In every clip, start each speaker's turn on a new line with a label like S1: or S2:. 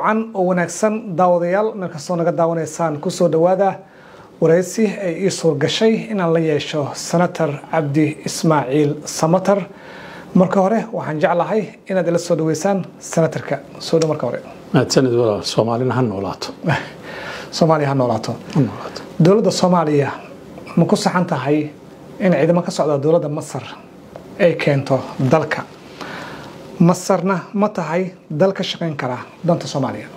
S1: wacan oo wanaagsan daawadayaal meel kastoo naga daawanaysaan kusoo dhowaada waraysi ay ii suurgashay inaan la yeesho senator cabdi ismaaciil samatar marka hore waxaan jeclahay inaad ila soo dhaweysaan senatarka soo dhow marka hore
S2: mahadsanid walaal soomaalina ha noolaato
S1: soomaaliya ha noolaato
S2: ha noolaato
S1: dowladda soomaaliya ma ku saxan tahay in ciidamo ka socda dowladda masar ay keento dalka masarna ma tahay dal ka shaqayn kara danta soomaaliya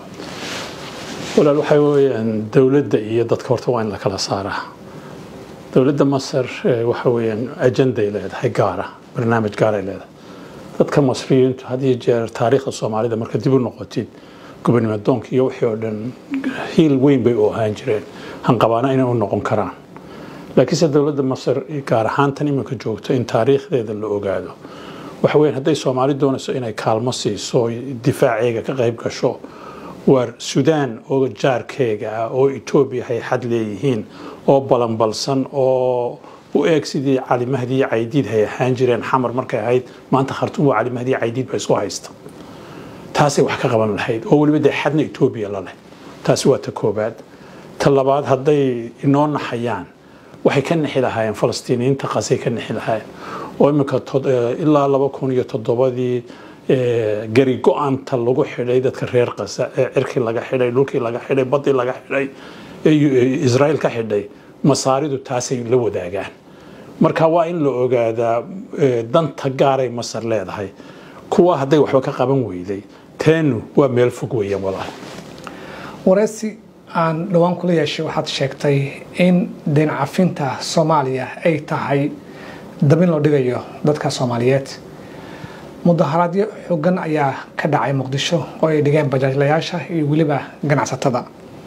S2: walaal waxaa weeyaan dowladda iyo dadka horta waa in la kala saaraa dowladda masar eh, waxa weeyaan ajanday leedahay gaara barnaamij gaaray leedahay dadka masriyiintu had iyo jeer taariikhda soomaalida marka dib u noqotid gobonimadoonka iyo wixii oo dhan hiil weyn bay u ahaan jireen hanqabaana inay u noqon karaan laakiinse dowladda masar gaar ahaan tan iminka joogto in taariikhdeeda la ogaado waxa weeyaan hadday soomaali doonayso inay kaalmo siiso oy difaaceega ka qayb gasho waar sudaan oo jaarkeega ah oo etoobiya hay xad leeyihiin oo balanbalsan oo u eeg sidii cali mahdi iyo caydiid hay ahaan jireen xamar markay ahayd maanta khartuum waa cali mahdi iyo caydiid ba isku haysta taasay wax ka qaban lahayd oo weliba dee xadna etoobiya la leh taasi waa ta koobaad ta labaad hadday inoo naxayaan waxay ka nixi lahaayeen falastiiniyiinta qasay ka nixi lahaayeen oo iminka tod- eh, ilaa laba kun iyo toddobadii eh, gari go-aanta lagu xidhay dadka reer qasa ee cirkii laga xidhay dhulkii laga xidhay badii laga xidhay ee yu- ee israel ka xidhay masaaridu taasay la wadaagaan marka waa in la ogaadaa eh, danta gaaray masar leedahay kuwa hadday waxba ka qaban weyday teenu waa meel fog weeyaan walaal
S1: waraysi aan dhowaan kula yeeshay waxaad sheegtay in deyn cafinta soomaaliya ay tahay dabin loo dhigayo dadka soomaaliyeed mudaharaadyo xooggan ayaa ka dhacay muqdisho oo ay dhigeen bajaajlayaasha iyo weliba ganacsatada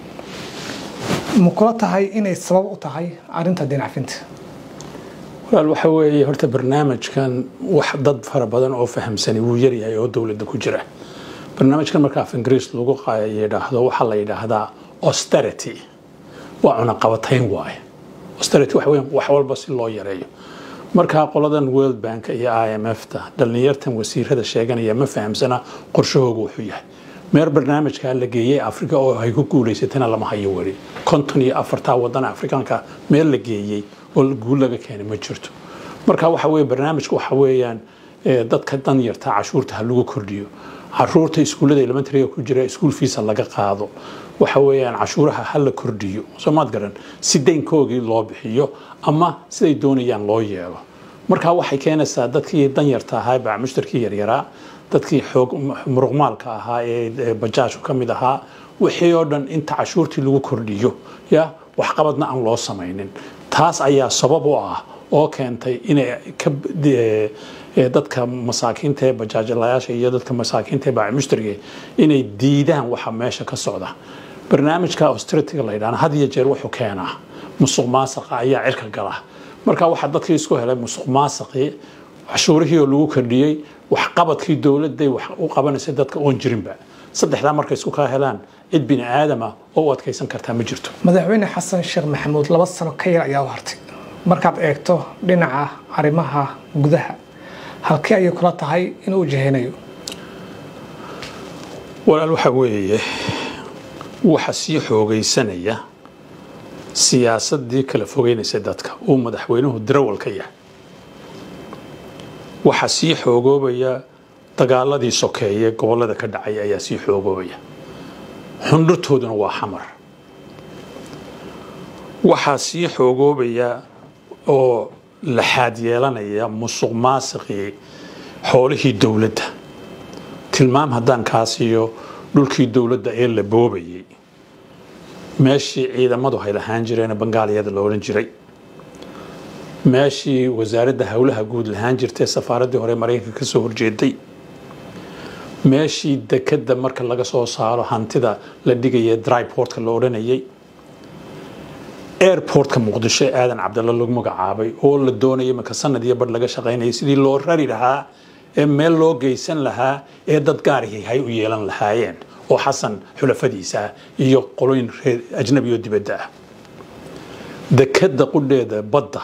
S1: ma kula tahay inay sabab u tahay arrinta deyn cafinta
S2: walaal waxa weeye horta barnaamijkan wax dad fara badan oo fahamsani wuu yaryahay oo dowladda ku jira barnaamijkan marka af ingiriis lagu qa- yidhaahdo waxaa la yidhaahdaa austerity waa cunaqabatayn waaye austerity waxa weeyaan wax walba si loo yareeyo markaa qoladan world bank iyo i m f ta dhallinyartan wasiirada sheeganaya ma fahamsana qorshahooga wuxuu yahay meer barnaamijkaa la geeyey afrika oo ay ku guulaysatana lama hayo weli konton iyo afartaa wadana afrikaanka meel la geeyey oo guul laga keenay ma jirto marka waxa weye barnaamijku waxa weeyaan eh, dadka danyarta cashuurta ha lagu kordhiyo caruurta iskuullada elementariga ku jira iskuul fiisa laga qaado waxa weeyaan cashuuraha ha la kordhiyo soomaad garan si daynkoogii loo bixiyo ama siday doonayaan loo yeelo marka waxay keenaysaa dadkii danyarta ahaa baa mushtarkii yaryaraa dadkii xoog muruqmaalka ahaa ee ee bajaajku ka mid ahaa wixii oo dhan inta cashuurtii lagu kordhiyo ya waxqabadna aan loo samaynin taas ayaa sabab u ah oo keentay inay ka eh, eh, dadka masaakiinta ee bajaajlayaasha iyo dadka masaakiinta ee baaci mushtariga inay diidaan waxa meesha ka socda barnaamijka austerity-ga la yidhahna had iyo jeer wuxuu keenaa musuq maasaqa ayaa cirka gala marka waxaa dadkii isku helay musuq maasaqii cashuurihii oo lagu kordhiyey waxqabadkii dowladday wax u qabanaysay dadka oon jirinba saddexdaa markay isku kaa helaan cid bini aadama oo u adkaysan kartaa ma jirto
S1: madaxweyne xasan sheekh maxamuud laba sano ka yar ayaa u hartay markaad eegto dhinaca arrimaha gudaha halkee ayay kula tahay inuu wajahaynayo
S2: walaal waxa weeye waxa sii xoogaysanaya siyaasadii kala fogeynaysa dadka uu madaxweynuhu darawal ka yahay waxa sii xoogoobaya dagaaladii sokeeye gobolada ka dhacay ayaa sii xoogoobaya xundhurtooduna waa xamar waxaa sii xoogoobaya oo laxaad yeelanaya musuq maasiqii xoolihii dowladda tilmaam haddaan kaa siiyo dhulkii dowladda ee la boobayay meeshii ciidamadu hay lahaan jireen bangaaliyada la odhan jiray meeshii wasaaradda howlaha guud lahaan jirtay safaaraddii hore maraykanka ka soo horjeeday meeshii dekadda marka laga soo saaro hantida la dhigaya dryportka la odhanayay airportka muqdisho ee aadan cabdalla lagu magacaabay oo la doonayay marka sanad iyo badh laga shaqaynayay sidii loo rari lahaa ee meel loo geysan lahaa ee dad gaarihii hay u yeelan lahaayeen oo xasan xulafadiisa ah iyo qoloyin reer ajnabi oo dibadda ah dekadda qudheeda badda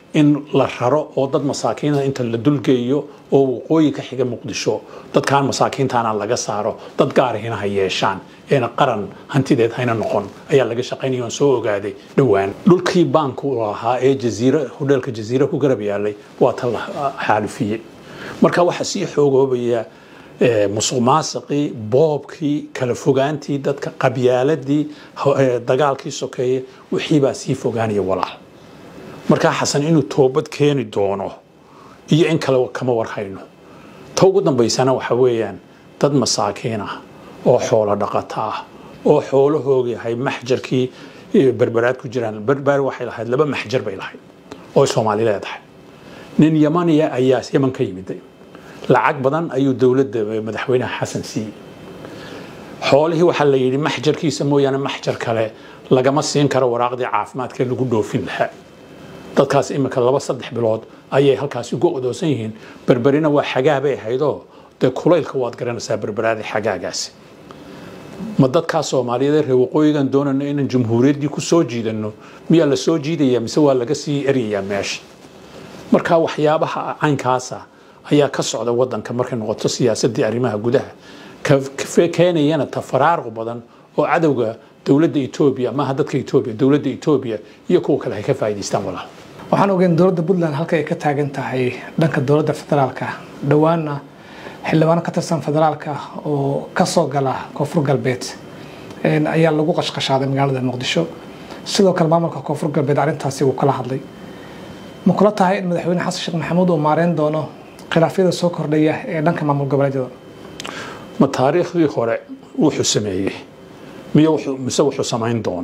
S2: in la raro oo dad masaakiina inta la dulgeeyo oo waqooyi ka xiga muqdisho dadkaan masaakiintaana laga saaro dad gaarihina ha yeeshaan eena qaran hantideed hayna noqon ayaa laga shaqaynaya oon soo ogaaday dhowaan dhulkii baanku lahaa ee jaziira hodheelka jaziira ku garab yaalay waa ta la xaalifiyey marka waxaa sii xoogoobaya musuq maasiqii boobkii kala fogaantii dadka qabyaaladii dagaalkii sokeeye wixiibaa sii fogaanaya walaal markaa xasan inuu toobad keeni doono iyo in kale kama warhayno ta ugu dambaysana waxa weeyaan dad masaakiin ah oo xoolo dhaqata ah oo xoolahooga yahay maxjarkii berberaad ku jiraan berber waxay lahayd laba maxjar bay lahayd oo soomaali leedahay nin yamaniya ayaa yaman ka yimid lacag badan ayuu dowladda madaxweynaha xasan siiyey xoolihii waxaa la yidhi maxjarkiisa mooyaane maxjar kale lagama siin karo waraaqdii caafimaadka lagu dhoofin lahaa dadkaas imika laba saddex bilood ayay halkaasi ugu odoosan yihiin berberina waa xagaa bay ahaydoo dee kulaylka waad garanaysaa berberaadii xagaagaasi ma dadkaa soomaaliyeed reer waqooyigan doonayno inaan jamhuuriyaddii ku soo jiidanno miyaa la soo jiidaya mise waa laga sii eryayaa meesha marka waxyaabaha caynkaasa ayaa ka socda wadanka markay noqoto siyaasadii arrimaha gudaha keenayana tafaraaruq badan oo cadowga dowladda etoobiya maaha dadka etoobiya dowladda etoobiya iyo kuwa kale ay ka faa'idaystaan walaal
S1: waxaan ogeyn dowladda puntland halka ay ka taagan tahay dhanka dowladda federaalka dhowaana xildhibaano ka tirsan federaalka oo kasoo gala koonfur galbeed ayaa lagu qashqashaaday magaalada muqdisho sidoo kale maamulka koonfur galbeed arrintaasi wuu kala hadlay ma kula tahay in madaxweyne xasan sheekh maxamuud uu maareyn doono khilaafyada soo kordhaya ee dhanka maamul goboleedyada
S2: ma taariikhdii hore wuxuu sameeyey miy mise wuxuu samayn doono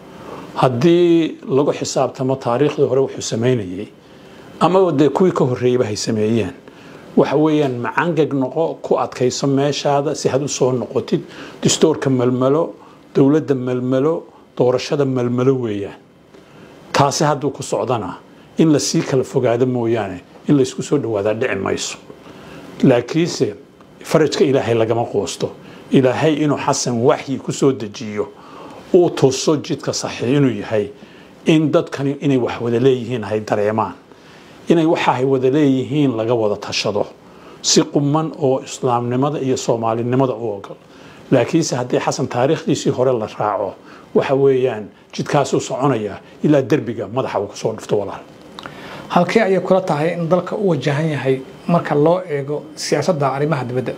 S2: haddii lagu xisaabtamo taariikhdii hore wuxuu samaynayey ama dee kuwii ka horreeyeyba hay sameeyeen waxa weeyaan macangeg noqo ku adkayso meeshaada si had u soo noqotid distoorka melmelo dowladda melmelo doorashada melmelo weeyaan taasi hadduu ku socdana in la sii kala fogaado mooyaane in laysku soo dhawaadaa dhici mayso laakiinse farajka ilaahay lagama qoosto ilaahay inuu xasan waxyi ku soo dejiyo uu tuso jidka saxiix inuu yahay in dadkani inay wax wada leeyihiin hay dareemaan inay waxa ay wada leeyihiin laga wada tashado si quman oo islaamnimada iyo soomaalinimada u ogol laakiinse haddii xasan taariikhdiisii hore la raaco waxa weeyaan jidkaasuu soconaya ilaa derbiga madaxa uu kasoo dhufto walaal
S1: halkee ayay kula tahay in dalka u wajahan yahay marka loo eego siyaasadda arrimaha dibadda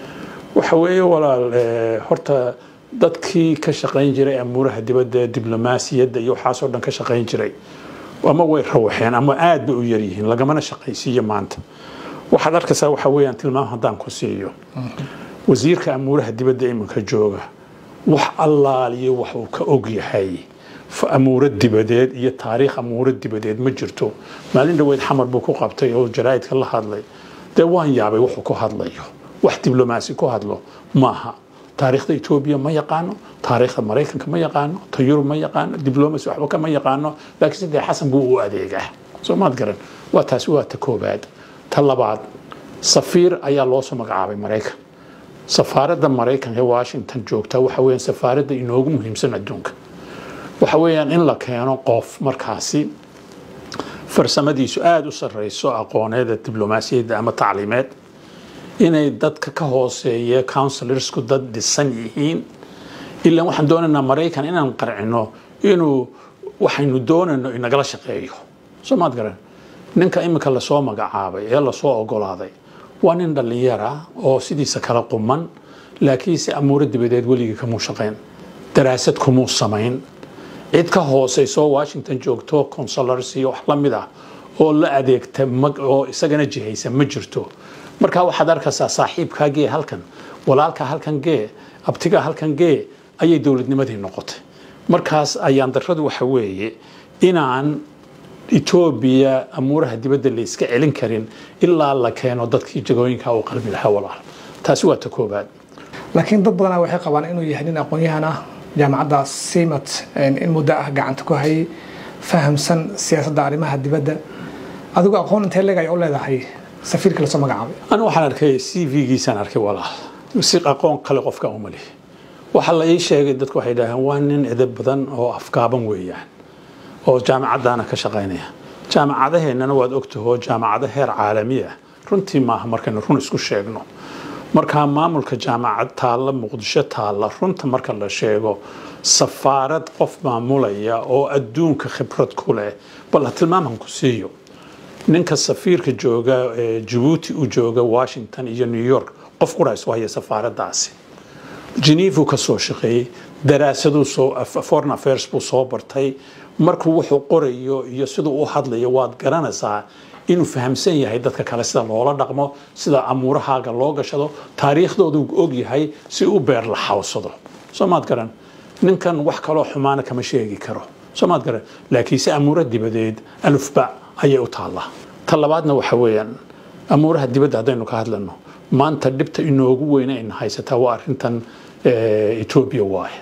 S2: waxa weeye walaal horta dadkii ka shaqayn jiray amuuraha dibadda diblomaasiyadda iyo waxaasoo dhan ka shaqayn jiray ama way rawaxeen ama aad bay u yaryihiin lagamana shaqaysiiyo maanta waxaad arkaysaa waxa weeyaan tilmaam haddaan ku siiyo wasiirka amuuraha dibadda iminka jooga wax allaaliyo wax uu ka og yahay amuuro dibadeed iyo taariikh amuuro dibadeed ma jirto maalin dhaweyd xamar buu ku qabtay oo jaraa'idka la hadlay dee waan yaabay wuxuu ku hadlayo wax diblomaasi ku hadlo maaha taariikhda etoobiya ma yaqaano taariikhda maraykanka ma yaqaano ta yurub ma yaqaano diblomacy waxba kama yaqaano laakiin sidee xasan buu u adeegaa soo maad garan waa taasi waa ta koobaad ta labaad safiir ayaa loo soo magacaabay maraykan safaaradda maraykanka ee washington joogta waxa weeyaan safaaradda inoogu muhiimsan adduunka waxa weeyaan in la keeno qof markaasi farsamadiisu aada u sarreyso aqooneeda diblomaasiyadda ama tacliimeed inay dadka ka hooseeya counsilorsku dad dhisan yihiin ilaa waxaan doonaynaa maraykan inaan qarcino inuu waxaynu doonayno inagala shaqeeyo soo maad garan ninka iminka lasoo magacaabay ee lasoo ogolaaday waa nin dhallinyara oo sidiisa kala quman laakiinse amuuro dibadeed weligii kamuu shaqayn daraasad kumuu samayn cid ka hooseyso washington joogto consulars iyo wax la mid ah oo la adeegta oo isagana jihaysa ma jirto markaa waxaad arkaysaa saaxiibkaa gee halkan walaalkaa halkan gee abtigaa halkan gee ayay dowladnimadii noqotay markaas ayaan darradu waxa weeye inaan etoobiya amuuraha dibadda la iska celin karin ilaa la keeno dadkii jagooyinka uu qalbi lahaa walaal taasi waa ta koobaad
S1: laakiin dad badanaa waxay qabaan inuu yahay nin aqoon-yahan ah jaamacadda simat in muddo ah gacanta ku hayay fahamsan siyaasadda arrimaha dibadda adigu aqoon intee leeg ay u leedahay safiirka lasoo magacaabay
S2: anu waxaan arkay c v-giisaan arkay walaal si aqoon kale qofka uma lihi waxaa la ii sheegay dadku waxay dhaaheen waa nin edeb badan oo afgaaban weeyaan oo jaamacaddaana ka shaqaynaya jaamacadaheennana waad ogtahoo jaamacado heer caalami ah runtii maaha markaynu run isku sheegno markaa maamulka jaamacad taalla muqdisho taalla runta marka la sheego safaarad qof maamulaya oo adduunka khibrad ku leh bal ha tilmaaman ku siiyo ninka safiirka jooga jabuuti u jooga washington iyo new york qof qura isu haya safaaradaasi geneva ka soo shaqeeyey daraasaduu soo foreign affairs buu soo bartay markuu wuxuu qorayo iyo siduu u hadlayo waad garanaysaa inuu fahamsan yahay dadka kale sida loola dhaqmo sida amuurahaaga loo gashado taariikhdoodu og yahay si u beer la xawsado soo maad garan ninkan wax kaloo xumaana kama sheegi karo soo maad garan laakiinse amuuro dibadeed alufba ayay u taallaa ta labaadna waxa weeyaan amuuraha dibadda haddaynu ka hadlano maanta dhibta inoogu weyne ayna haysataa waa arrintan etoobiya waaye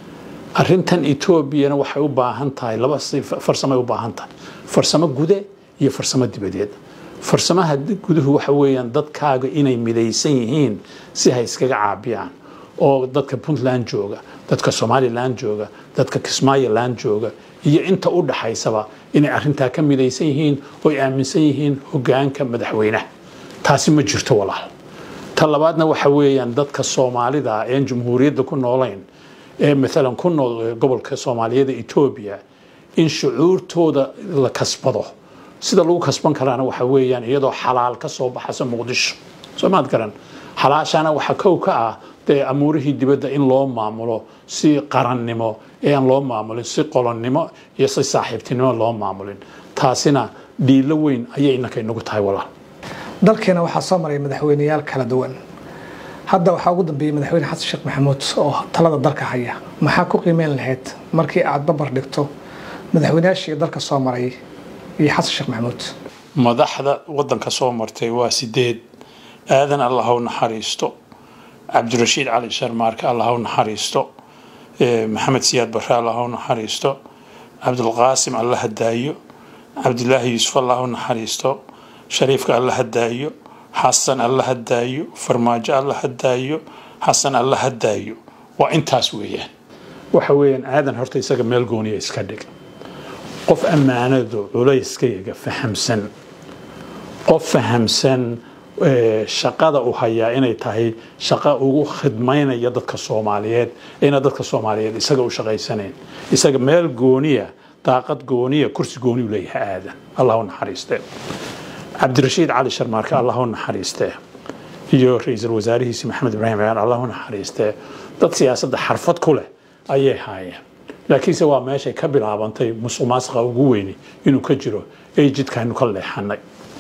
S2: arrintan etoobiyana waxay u baahan tahay laba farsamay u baahan tahay farsamo gude iyo farsamo dibadeed farsamaha guduhu waxa weeyaan dadkaaga inay midaysan yihiin si hay iskaga caabiyaan oo dadka puntland jooga dadka somalilan jooga dadka kismaayoland jooga iyo inta u dhaxaysaba inay arrintaa ka midaysan yihiin oo ay aaminsan yihiin hogaanka madaxweynaha taasi ma jirto walaal ta labaadna waxa weeyaan dadka soomaalida een jumhuuriyadda ku noolayn ee maalan ku nool gobolka soomaaliyada etoobiya in shucuurtooda la kasbado sida lagu kasban karaana waxa weeyaan iyadoo xalaal ka soo baxayso muqdisho soo maad garan xalaashaana waxaa kow ka ah dee amuurihii dibadda in loo maamulo si qarannimo ee aan loo maamulin si qolonnimo iyo si saaxiibtinimo loo maamulin taasina dhiilo weyn ayay innanka inagu tahay walaal
S1: dalkeena waxaa soo maray madaxweyneyaal kala duwan hadda waxaa ugu dambeeyey madaxweyne xasan sheekh maxamuud oo talada dalka haya maxaa ku qiimeyn lahayd markii aad babar dhigto madaxweyneyaashii dalka soo maray iyo xasan sheekh maxamuud
S2: madaxda waddanka soo martay waa sideed aadan allah u naxariisto cabdirashiid cali sharmaarke allah u naxariisto maxamed siyaad barre allah u naxariisto cabdulqaasim alla hadaayo cabdilaahi yuusuf allah u naxariisto shariifka alla hadaayo xasan alla hadaayo farmaajo alla hadaayo xasan alla hadaayo waa intaas weeyaan waxa weeyaan aadan horta isaga meel gooniya iska dhig qof ammaanadu culayskayaga fahamsan qof fahamsan shaqada u hayaa inay tahay shaqo ugu khidmaynaya dadka soomaaliyeed ina dadka soomaaliyeed isaga u shaqaysanayn isaga meel gooniya daaqad gooniya kursi gooniyu leeyahay aadan allah u naxariistee cabdirashiid cali sharmaarke allah u naxariistee iyo ra-iisul wasaarihiisi maxamed ibraahim ciyaan allah u naxariistee dad siyaasadda xarfad ku leh ayay haayeen laakiinse waa meeshay ka bilaabantay musuq maasuqa ugu weyni inuu ka jiro ee jidkaaynu ka leexanay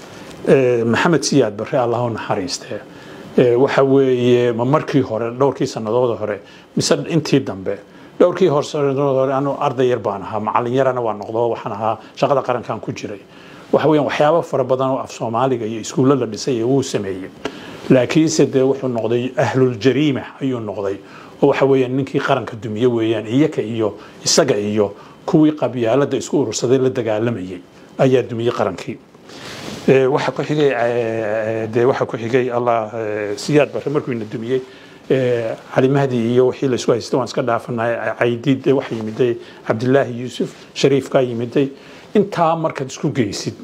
S2: maxamed siyaad barre allah u naxariistee waxa weeye ma markii hore dhowrkii sanadooda hore mise intii dambe dhowrkii hore sanadooda hore anu arday yar baan ahaa macallin yarana waa noqdo waxaan ahaa shaqada qarankan ku jiray waxa weeyaan waxyaabo fara badan oo af soomaaliga iyo iskuulla la dhisay ee wuu sameeyey laakiinse dee wuxuu noqday ahluljariima ayuu noqday oo waxa weeyaan ninkii qaranka dumiye weeyaan iyaka iyo isaga iyo kuwii qabyaalada isku urursaday la dagaalamayay ayaa dumiyey qarankii waxa ku xigay dee waxa ku xigay allah siyaad barre markuu ina dumiyey cali mahdi iyo wixii la isku haystay waan iska dhaafanay caydiid waxa yimiday cabdilaahi yuusuf shariifkaa yimiday intaa markaad isku geysid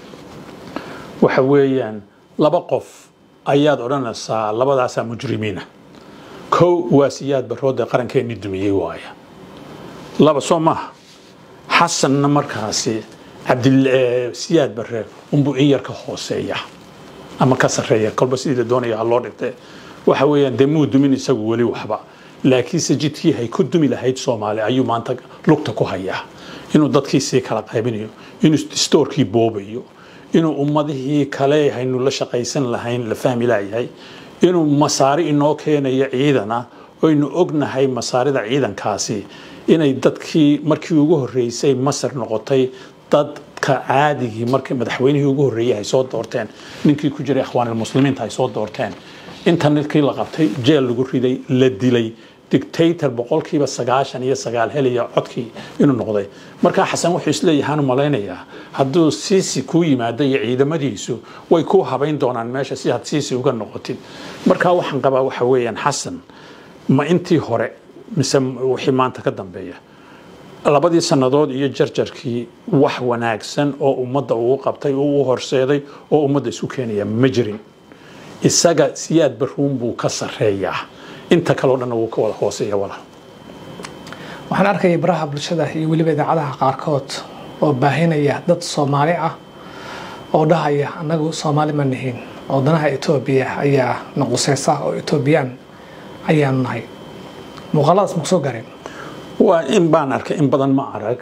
S2: waxa weeyaan laba qof ayaad odhanaysaa labadaasaa mujrimiina kow waa siyaad barroodee qarankeennii dumiyey waaya laba soo maaha xasanna markaasi cabdisiyaad barre unbuu in yar ka hooseeya ama ka sarreeya kolba sidii la doonaya ha loo dhigtee waxa weeyaan dee muu dumin isagu weli waxba laakiinse jidkii hay ku dumi lahayd soomaali ayuu maanta lugta ku hayaa inuu dadkii sii kala qaybinayo inuu stoorkii boobayo inuu ummadihii kale haynu la shaqaysan lahayn la fahmi laayahay inuu masaari inoo keenayo ciidana oynu ognahay masaarida ciidankaasi inay dadkii markii ugu horreysay masar noqotay dadka caadigii markii madaxweynihii ugu horreeyay ay soo doorteen ninkii ku jiray ikhwaanilmuslimiinta ay soo doorteen inta ninkii la qabtay jeel lagu riday la dilay dictator boqolkiiba sagaashan iyo sagaal helaya codkii inuu noqday markaa xasan wuxuu isleeyahaan u malaynayaa hadduu siisi kuu yimaado iyo ciidamadiisu way kuu habayn doonaan meesha si aad siisi uga noqotid markaa waxaan qabaa waxa weeyaan xasan ma intii hore mise wixii maanta ka dambeeya labadii sannadood iyo jarjarkii wax wanaagsan oo ummadda uu qabtay oo u horseeday oo ummadda isu keenaya ma jirin isaga siyaad baruun buu ka sarreeyaa inta kaleo dhanna wuu ka wada hooseeya walaal
S1: waxaan arkayay baraha bulshada iyo weliba idaacadaha qaarkood oo baahinaya dad soomaali ah oo dhahaya annagu soomaali ma nihin oo danaha etoobiya ayaa naquseysa oo etoobiyaan ayaanu nahay muuqaaladaas maku soo gaareen
S2: waa in baan arkay in badan ma arag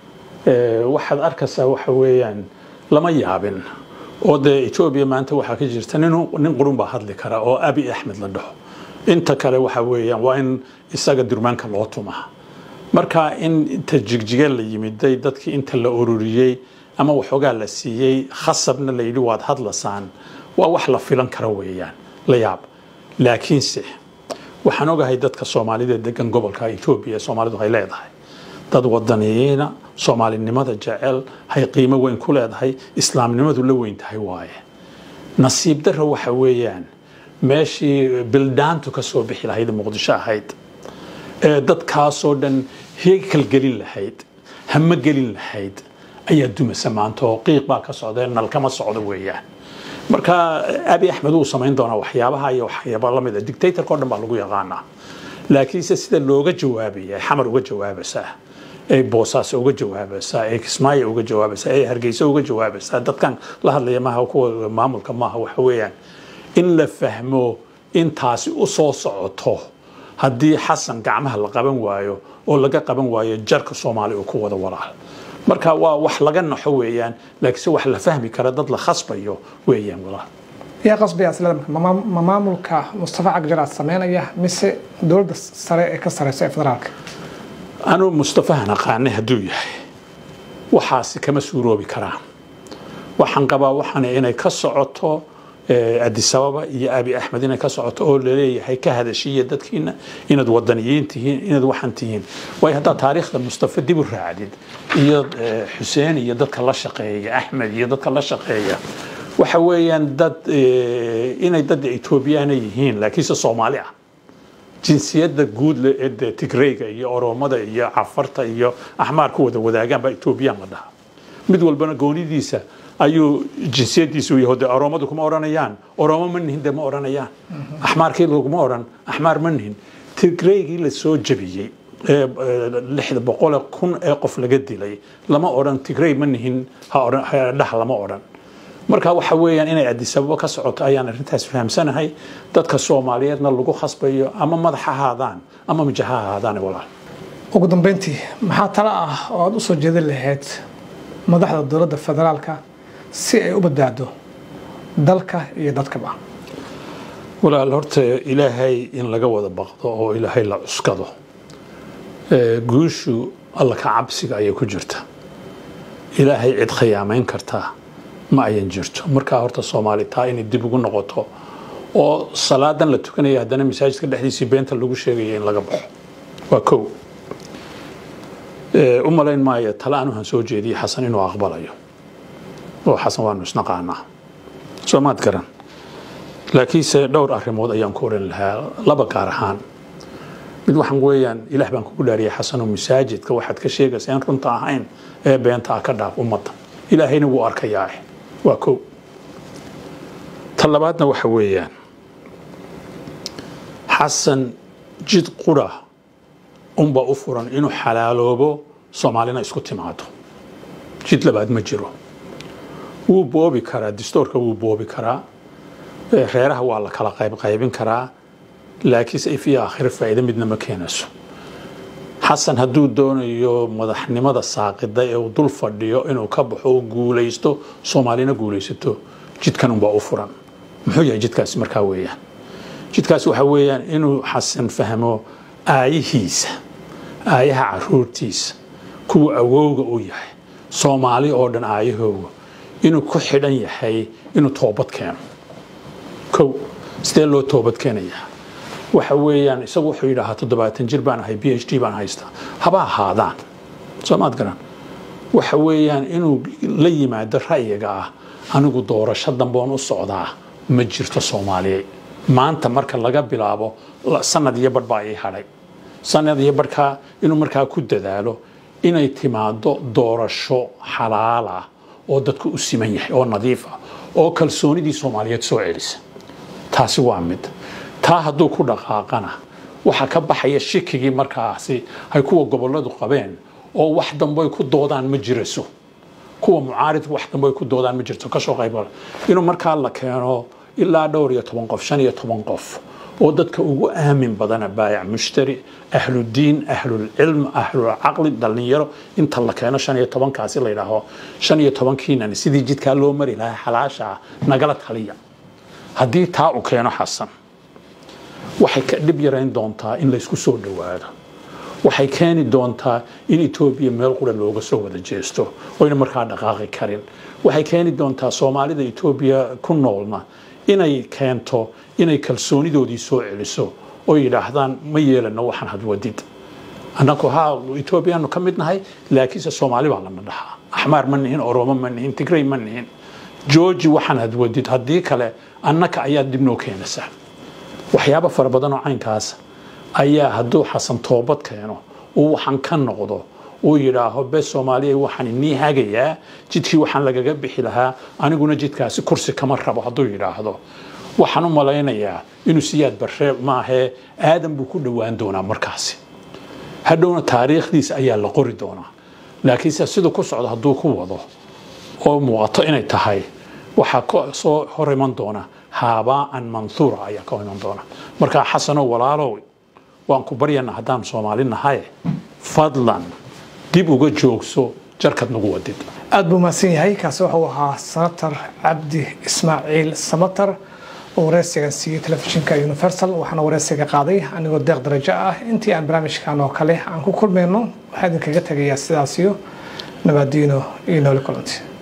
S2: waxaad arkaysaa waxa weeyaan lama yaabin oo dee etoobiya maanta waxaa ka jirta nin qurun baa hadli kara oo abi axmed la dhaho inta kale waxa weeyaan waa in isaga durmaanka loo tumaa marka in inta jigjige la yimiday dadkii inta la ururiyey ama waxoogaa la siiyey khasabna la yidhi waad hadlasaan waa wax la filan kara weeyaan la yaab laakiinse waxaan ogahay dadka soomaalida degan gobolka etoobiya soomaalidu hay leedahay dad wadaniyiina soomaalinimada jecel hay qiimo weyn ku leedahay islaamnimadu la weyn tahay waaye nasiib darra waxa weeyaan meeshii bildaantu ka soo bixi lahayd muqdisho ahayd ee dadkaasoo dhan heekal gelin lahayd hama gelin lahayd ayaa dumasa maanta oo qiiq baa ka socdee nalkama socdo weeyaan marka abi axmed wuu samayn doonaa waxyaabaha iyo waxyaaba lamid a dictatorka o dhan baa lagu yaqaanaa laakiinse sida looga jawaabaya xamar uga jawaabaysaa ee boosaaso uga jawaabaysaa ee kismaayo uga jawaabaysaa ee hargeysa uga jawaabaysaa dadkan la hadlaya maaha kuwa maamulka maaha waxa weeyaan in la fahmo in taasi u soo socoto haddii xasan gacmaha la qaban waayo oo laga qaban waayo jarka soomaali uu ku wada walaal marka waa wax laga naxo weeyaan laakiinse wax la fahmi kara dad la khasbayo weeyaan walaal
S1: yaa qasbaya isleedamka ma maamulka mustafa cagjar sameynaya mise dowladda sare ee ka sareysa ee federaalka
S2: anuu mustafahan aqaanay hadduu yahay waxaasi kama suuroobi karaan waxaan qabaa waxaana inay ka socoto adisababa iyo abi axmed inay ka socoto oo laleeyahay ka hadashiya dadkiina inaad wadaniyiin tihiin inaad waxaan tihiin waayo haddaad taariikhda mustafa dib u raacdid iyo xuseen iyo dadka la shaqeeya axmed iyo dadka la shaqeeya waxa weeyaan dad inay dad etoobiyaana yihiin laakiinse soomaali ah jinsiyadda guud le ee dee tigreyga iyo oromada iyo cafarta iyo axmaar ku wada wadaagaan baa etoobiyaan la dhahaa mid walbana goonidiisa ayuu jinsiyadiisu yahay de oromadu kuma odhanayaan oromo ma nihin de ma odhanayaan axmaarkii laguma odhan axmaar ma nihin tigreygii la soo jabiyey ee lixda boqole kun ee qof laga dilay lama odhan tigrey ma nihin ha dhah lama odhan marka waxa weeyaan inay adisababo ka socoto ayaan arrintaas fahamsanahay dadka soomaaliyeedna lagu khasbayo ama madax ha ahaadaan ama mijax ha ahaadaan walaal
S1: ugu dambeyntii maxaa talo ah oo aada u soo jeedin lahayd madaxda dowladda federaalka si ay u badbaado dalka iyo dadkaba
S2: walaal horta ilaahay in laga wada baqdo oo ilaahay la cuskado guushu alla ka cabsiga ayay ku jirta ilaahay cid khiyaamayn kartaa ma ayan jirto markaa horta soomaali taa inay dib ugu noqoto oo salaadan la tukanaya haddana masaajidka dhexdiisii beenta lagu sheegaya in laga baxo waa kow u malayn maayo tale aan waxaan soo jeediyey xasan inuu aqbalayo oo xasan waanu isnaqaanaa soomaad garan laakiinse dhowr arrimood ayaan ku oran lahaa laba gaar ahaan mid waxaan weeyaan ilaah baan kugu dhaariyay xasanoo masaajidka waxaad ka sheegaysa in runta ahayn ee beenta ah ka dhaaf ummadda ilaahayna wuu arkayaa waa kow ta labaadna waxa weeyaan xasan jid qura unbaa u furan inuu xalaaloobo soomaalina isku timaado jid labaad ma jiro wuu boobi karaa distoorka wuu boobi karaa reeraha waa la kala qaybqaybin karaa laakiinse if iyo aakhiro faa'iido midna ma keenayso xasan hadduu doonayo madaxnimada saaqida ee uu dul fadhiyo inuu ka baxo oo guulaysto soomaalina guulaysato jidkan unbaa u furan muxuu yahay jidkaasi markaa weeyaan jidkaasi waxa weeyaan inuu xasan fahmo aayihiisa aayaha caruurtiisa kuwa awowga u yahay soomaali oo dhan aayahooga inuu ku xidhan yahay inuu toobad keeno kow sidee loo toobad keenayaa waxa weeyaan isagu wuxuu yidhaahaa toddobaatan jir baan ahay b h d baan haystaa haba ahaadaan soomaad garan waxa weeyaan inuu la yimaado ra'yiga ah anigu doorasho damboon u socdaa ma jirto soomaaliya maanta marka laga bilaabo sanad iyo badh baa ii hadhay sanad iyo badhkaa inuu markaa ku dadaalo inay timaado doorasho xalaal ah oo dadku u siman yahay oo nadiif ah oo kalsoonidii soomaaliyeed soo celisa taasi waa mid taa hadduu ku dhaqaaqana waxaa ka baxaya shikigii markaasi ay kuwa goboladu qabeen oo wax dambe ku doodaan ma jirayso kuwa mucaaridka wax dambe ku doodaan ma jirto kasoo qayb inuu markaa la keeno ilaa dhowr iyo toban qof shan iyo toban qof oo dadka ugu aamin badana baayac mushtari ahludiin ahlulcilm ahlulcaqli dhallinyaro inta la keeno shan iyo tobankaasi la yidhaaho shan iyo tobankiinan sidii jidkaa loo mari lahaa xalaasha nagala taliya haddii taa uu keeno xasan waxay ka dhib yarayn doontaa in laysku soo dhowaado waxay keeni doontaa in etoobiya meel qura looga soo wada jeesto oyna markaa dhaqaaqi karin waxay keeni doontaa soomaalida etoobiya ku noolna inay keento inay kalsoonidoodii soo celiso oo yidhaahdaan ma yeelano waxaan hadwadid annagu haa etoobiyaanu ka mid nahay laakiinse soomaali baa lana dhahaa axmaar ma nihin oromo ma nihin tigrey ma nihin georgi waxaan hadwadid haddii kale annaka ayaa dib noo keenaysaa waxyaabo fara badan oo caynkaas ayaa hadduu xasan toobad keeno uu waxaan ka noqdo uu yidhaaho bes soomaaliya waxaan inii hagayaa jidkii waxaan lagaga bixi lahaa aniguna jidkaasi kursi kama rabo hadduu yidhaahdo waxaan u malaynayaa inuu siyaad barre maahee aadan buu ku dhowaan doonaa markaasi hadhowna taariikhdiisa ayaa la qori doonaa laakiinse siduu ku socdo hadduu ku wado oo muuqato inay tahay waxaa ka soo hor iman doona haabaa'an manhuura ayaa ka iman doona markaa xasanow walaalow waan ku baryana haddaan soomaali nahay fadlan dib uga joogso jarkad nagu wadid
S1: aada buu mahadsan yahay kaasi wuxuu ahaa senator cabdi ismaaciil samatar oo wareysigan siiyey telefishinka universal waxaana wareysiga qaaday anigoo deeq darajo ah intii aan barnaamijkan oo kale aan ku kulmayno waxaa idinkaga tegayaa sidaasiyo nabaadiino iyo nooli kulanti